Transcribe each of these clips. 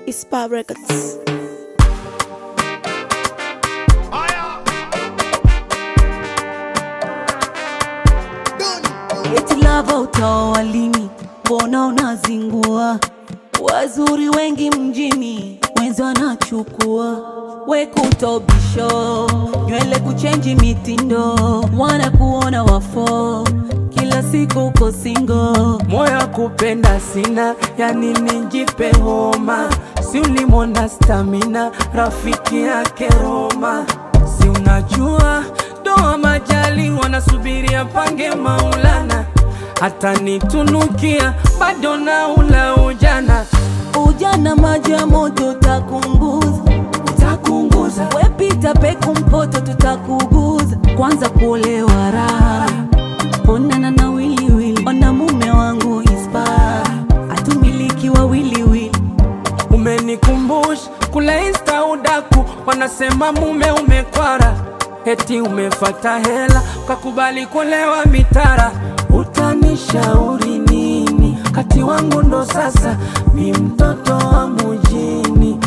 Ispa Records. Eti lava utaoa lini? Mbona unazingua? Wazuri wengi mjini, wenzi wanachukua we kutobisho, nywele kuchenji mitindo, wanakuona wafo, kila siku uko singo. moyo kupenda sina, yani nijipe homa, si ulimwona stamina, rafiki yake Roma, si unajua doa majali wanasubiria pange Maulana, hata nitunukia bado na ula ujana, Ujana maji ya moto utakunguza, utakunguza wepita peku mpoto tutakuguza. Kwanza kuolewa raha, onana na wiliwili, ona mume wangu ispa, atumiliki wa wiliwili Umenikumbusha kule insta udaku, wanasema mume umekwara, eti umefata hela ukakubali kulewa mitara. Utanishauri nini? Kati wangu ndo sasa mi mtoto wa mujini,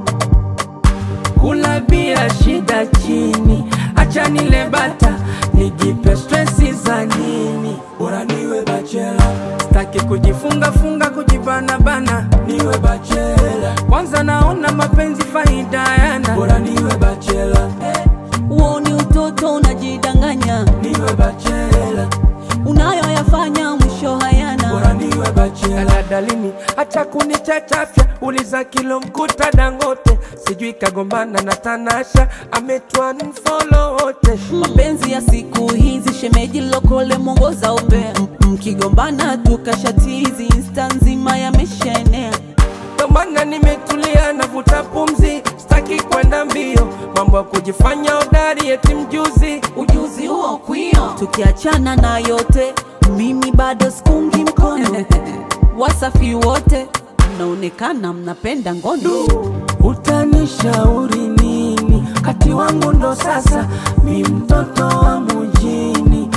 kula bia shida chini, acha nile bata nijipe stresi za nini? Bora niwe bachela, staki kujifunga funga kujibana bana, niwe bachela. Kwanza naona mapenzi faida yana, bora niwe bachela, Huo ni utoto unajidanganya, niwe bachela, unayoyafanya mwisho hayana. bora niwe bachela. Daladalini acha kunichachafya, uliza kilo mkuta Dangote, sijui kagombana na Tanasha, ametwa mfolo wote Mapenzi ya siku hizi, shemeji lokole mwongoza umbea, M- mkigombana tukashatizi, insta nzima yameshaenea. Ndo maana nimetulia navuta pumzi, sitaki kwenda mbio, mambo ya kujifanya hodari eti mjuzi. Ujuzi huo kwio, tukiachana na yote, mimi bado sikungi mkono. Wasafi wote mnaonekana mnapenda ngono. Utanishauri nini? Kati wangu ndo sasa mi mtoto wa mujini,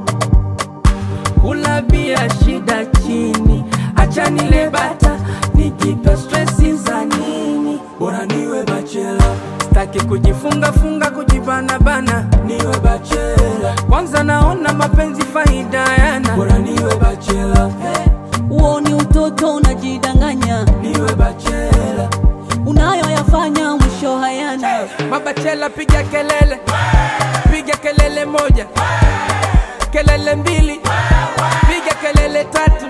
kula bia shida chini, acha nile bata nijipe stresi za nini? Bora niwe bachela, sitaki kujifunga funga kujibana bana, niwe bachela. Kwanza naona mapenzi faida yana, bora niwe bachela, Huo ni utoto unajidanganya, niwe bachela. unayoyafanya mwisho hayana. Mabachela piga kelele, piga kelele moja, kelele mbili, piga kelele tatu.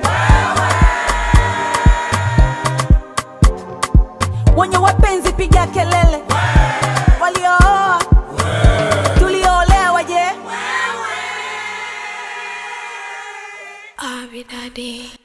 Wenye wapenzi piga kelele, waliooa tulioolewa je? Abby Daddy.